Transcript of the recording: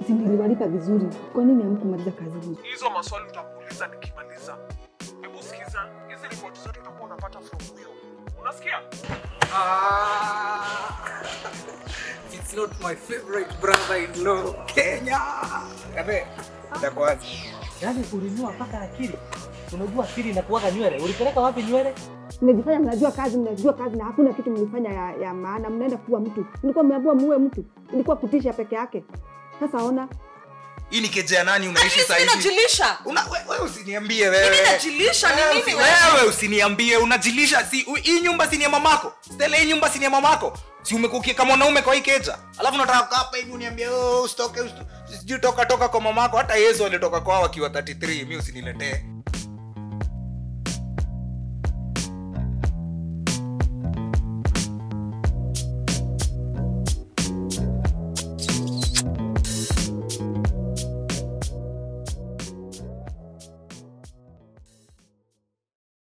si niliwalipa vizuri. Kwa nini hamkumaliza kazi hii? Hizo maswali utakuuliza nikimaliza. Hebu sikiza, hizi ripoti zote utakuwa unapata from huyo. Unasikia? It's not my favorite brother-in-law. Kenya. Kabe, itakuwaje? Yaani ulinua mpaka akili. Unajua akili inakuwaga nywele. Ulipeleka wapi nywele? Mnajifanya mnajua kazi, mnajua kazi na hakuna kitu mlifanya ya, ya maana. Mnaenda kuwa mtu, mlikuwa mmeambiwa muue mtu, ilikuwa kutisha peke yake. Sasa ona, Hii ni keja ya nani unaishi Mimi sasa hivi? najilisha. Una wewe we, usiniambie wewe. Mimi najilisha, ni Wewe mimi usi- wewe. Wewe usiniambie unajilisha si u- hii nyumba si ni ya mamako. Stella hii nyumba si ni ya mamako. Si umekukia kama mwanaume kwa hii keja. Alafu unataka kukaa hapa hivi uniambie oh usitoke usito- sijui toka toka kwa mamako hata Yesu alitoka kwao akiwa 33 mimi usiniletee.